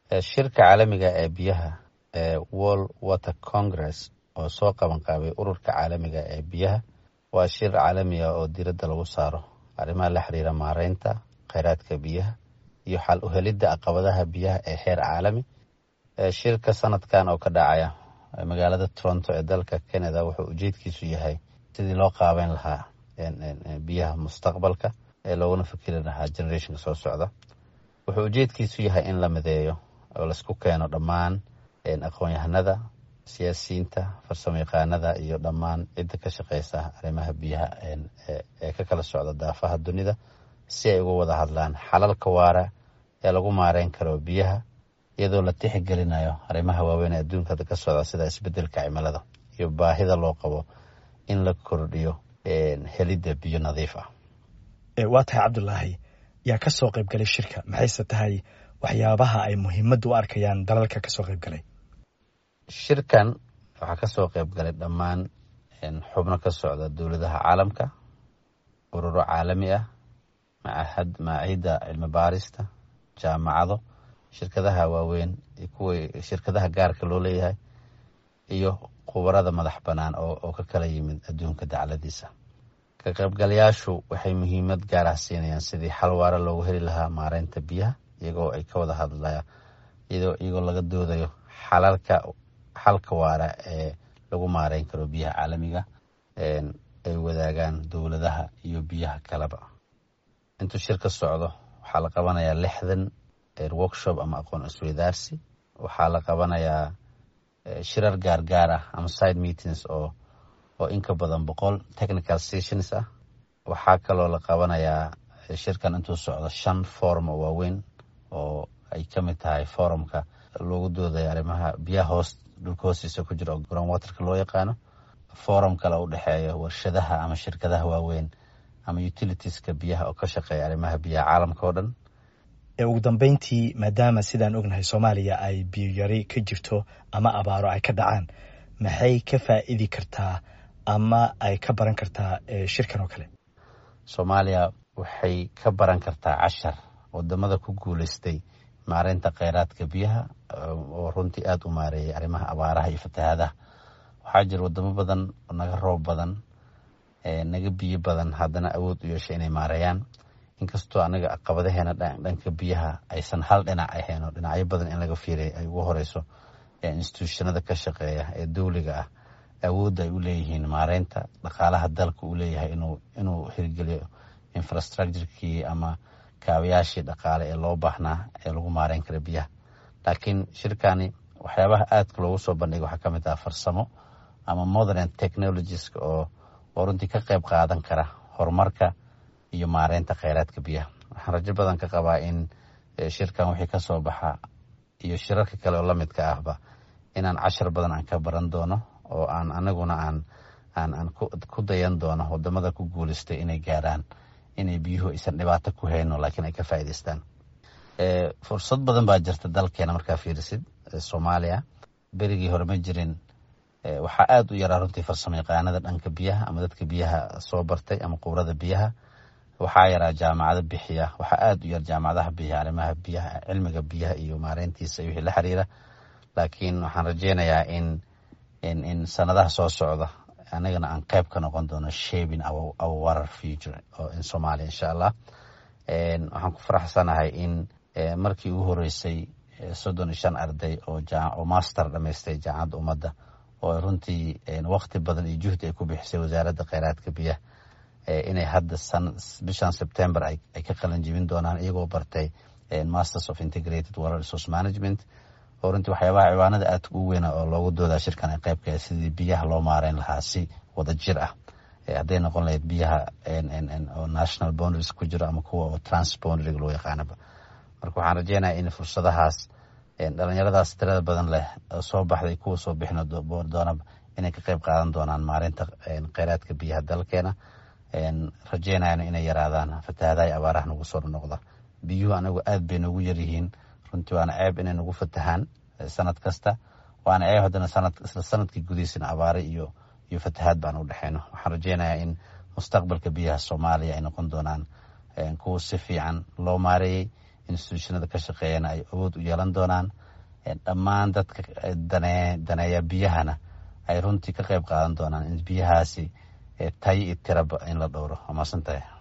shirka caalamiga ee biyaha ee world water congress oo soo qaban qaabay ururka caalamiga ee biyaha waa shir caalami ah oo diiradda lagu saaro arrimaha la xiriira maareynta kheyraadka biyaha iyo xal u helidda caqabadaha biyaha ee heer caalami shirka sanadkan oo ka dhacaya magaalada toronto ee dalka canada wuxuu ujeedkiisu yahay sidii loo qaabeyn lahaa biyaha mustaqbalka ee looguna fikiri lahaa generationka soo socda wuxuu ujeedkiisu yahay in la mideeyo oo laisku keeno dhammaan aqoon-yahanada siyaasiyiinta farsamo yaqaanada iyo dhammaan cidda ka shaqeysa arrimaha biyaha ee ka kala socda daafaha dunida si ay uga wada hadlaan xalalka waara ee lagu maareyn karo biyaha iyadoo la tixgelinayo arrimaha waaweyn ee adduunka ka socda sida isbedelka cimilada iyo baahida loo qabo in la kordhiyo helidda biyo nadiif ah waa tahay cabdulaahi yaa ka soo qayb galay shirka maxayse tahay waxyaabaha ay muhiimadda u arkayaan dalalka kasoo qayb galay shirkan waxaa kasoo qayb galay dhammaan xubno ka socda dowladaha caalamka ururo caalami ah macaahidda cilmi baarista jaamacado shirkadaha waaweyn kuwa shirkadaha gaarka loo leeyahay iyo khubarada madax bannaan oo ka kala yimid adduunka dacladiisa ka qaybgalayaashu waxay muhiimad gaar ah siinayaan sidii xal waara loogu heli lahaa maareynta biyaha iyagoo ay ka wada hadlayaan iyagoo laga doodayo xalalka xalka waara ee lagu maareyn karo biyaha caalamiga ay wadaagaan dowladaha iyo biyaha kaleba intuu shir ka socdo waxaa la qabanayaa lixdan workshop ama aqoon isweydaarsi waxaa la qabanayaa shirar gaargaar ah ama side meetings oo oo inka badan boqol technical sessions ah waxaa kaloo la qabanayaa shirkan intuu socdo shan forum oo waaweyn oo ay ka mid tahay forumka loogu doodayo arrimaha biyaha hoos dhulka hoostiisa ku jira oo ground waterka loo yaqaano forum kale u dhexeeya warshadaha ama shirkadaha waaweyn ama utilitieska biyaha oo ka shaqeeya arrimaha biyaha caalamka oo dhan ugu dambeyntii maadaama sidaan ognahay soomaaliya ay biyo yari ka jirto ama abaaro ay ka dhacaan maxay ka faa'iidi kartaa ama ay ka baran kartaa shirkan oo kale soomaaliya waxay ka baran kartaa cashar wadamada ku guuleystay maareynta kheyraadka biyaha oo runtii aada u maareeyay arrimaha abaaraha iyo fatahaadaha waxaa jira wadamo badan oo naga roob badan naga biyo badan haddana awood u yeeshay inay maareeyaan inkastoo anaga caqabadaheena dhanka biyaha aysan hal dhinac ahayn oo dhinacyo badan in laga fiiray ay ugu horeyso institutionada ka shaqeeya ee dowliga ah awoodda ay u leeyihiin maareynta dhaqaalaha dalka uu leeyahay inuu hirgeliyo infrastructurekii ama kaabayaashii dhaqaale ee loo baahnaa ee lagu maareyn kara biyaha laakiin shirkani waxyaabaha aadka loogu soo bandhigay waxaa ka mid ah farsamo ama modern technologieska oo oo runtii ka qayb qaadan kara horumarka iyo maareynta kheyraadka biyaha waxaan rajo badan ka qabaa in shirkan wixii ka soo baxa iyo shirarka kale oo lamidka ahba inaan cashar badan aan ka baran doono oo aan anaguna aan aan aan ku dayan doono wadamada ku guuleystay inay gaaraan inay biyuhu aysan dhibaato ku hayno laakiin ay ka faa'idaystaan fursad badan baa jirta dalkeena markaa fiirisid soomaaliya berigii hore ma jirin waxaa aada u yaraa runtii farsamo yaqaanada dhanka biyaha ama dadka biyaha soo bartay ama qubrada biyaha waxaa yaraa jaamacado bixiya waxaa aada u yar jaamacadaha bixiya arrimaha biyaha cilmiga biyaha iyo maareyntiisa iyo wixii la xiriira laakiin waxaan rajeynayaa in in in sanadaha soo socda anagana aan qayb ka noqon doono shaping our, our water future in somalia insha allah waxaan ku faraxsanahay in markii ugu horeysay soddon iyo shan arday oo master dhamaystay jaamacadda ummadda oo runtii wakti badan iyo juhdi ay ku bixisay wasaaradda kheyraadka biyaha inay hadda bishan september ay ka qalin jibin doonaan iyagoo bartay masters of integrated water resource management oo runtii waxyaabaha ciwaanada aadka ugu weyna oo loogu doodaa shirkan ay qaybka sidii biyaha loo maareyn lahaa si wada jir ah hadday noqon lahayd biyaha oo national boundaries ku jiro ama kuwa oo transboundariga loo yaqaanaba marka waxaan rajeynaya in fursadahaas dhalinyaradaas tirada badan leh oo soo baxday kuwa soo bixin doonaba inay ka qayb qaadan doonaan maareynta kheyraadka biyaha dalkeena rajeynayana inay yaraadaan fatahaadaha abaaraha nagu soo noqda biyuhu anagu aad bay noogu yaryihiin runtii waana ceeb inay nagu fatahaan sanad kasta waana ceeb haddana sanad isla sanadkii gudihiisana abaare iyo iyo fatahaad baan u dhexeyno waxaan rajeynayaa in mustaqbalka biyaha soomaaliya ay noqon doonaan kuwa si fiican loo maareeyey institutionada ka shaqeeyana ay awood u yeelan doonaan dhammaan dadka daneeya biyahana ay runtii ka qayb qaadan doonaan in biyahaasi tayo iyo tiraba in la dhowro waa maasantahay